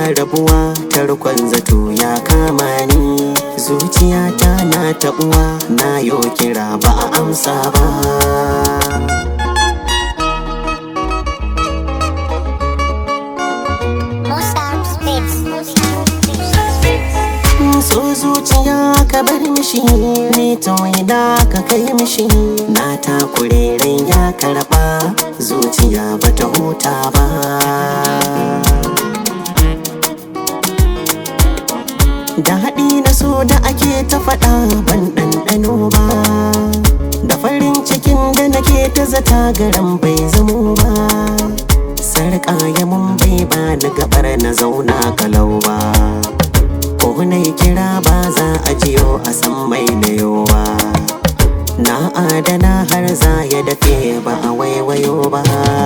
rabuwa tarkon zato ya kama ni zuciyata na taɓuwa na yo kira ba a amsa ba Mustard Spitz. so zuciya ka bar mishi ni to ina ka kai mishi na takure rai ya karɓa zuciya bata huta ba da haɗi na so da ake ta faɗa ban ɗanɗano ba da farin cikin da nake ta zata garan bai zamo ba sarƙa ya mun bai ba ni gabar na zauna kalau ba ko na yi kira ba za a jiyo a san mai na yowa na adana har za ya dafe ba a waiwayo ba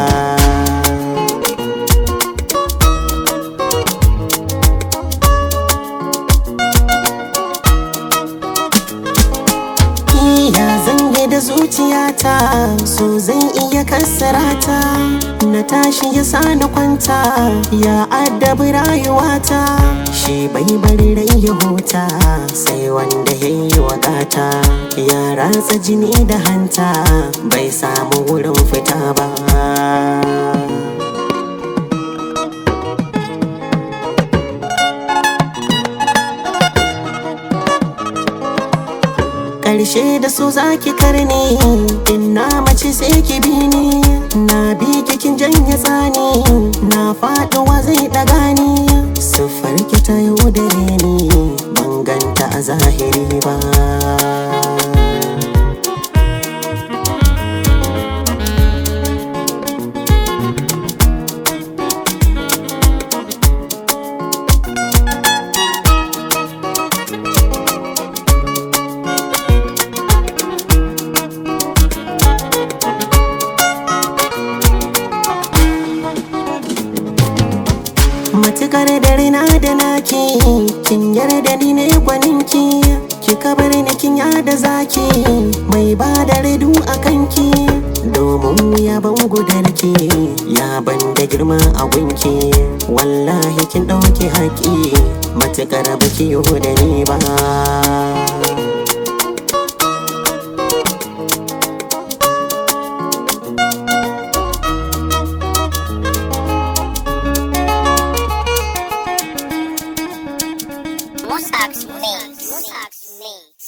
Ya zange da zuciyata so zan iya kassarata na tashi ya sa na kwanta ya addabi rayuwata shi bai bari rai ya huta sai wanda ya yi wakata ya ratsa jini da hanta bai samu wurin fita ba Ƙarshe da su zaki karni in na mace sai ki bi ni na bi kikin janye tsani na faɗuwa zai ɗaga ni siffar ki ta yau da ni ban ganta a zahiri ba matukar dare na da naki kin yarda ni ne gwaninki ki kabar ni kin yada zaki mai ba da redu a kanki domin ya ban gudarki ya ban da girma a gunki wallahi kin ɗauki haƙi matukar baki yi da ni ba Mustard Mix. Mustard Mix.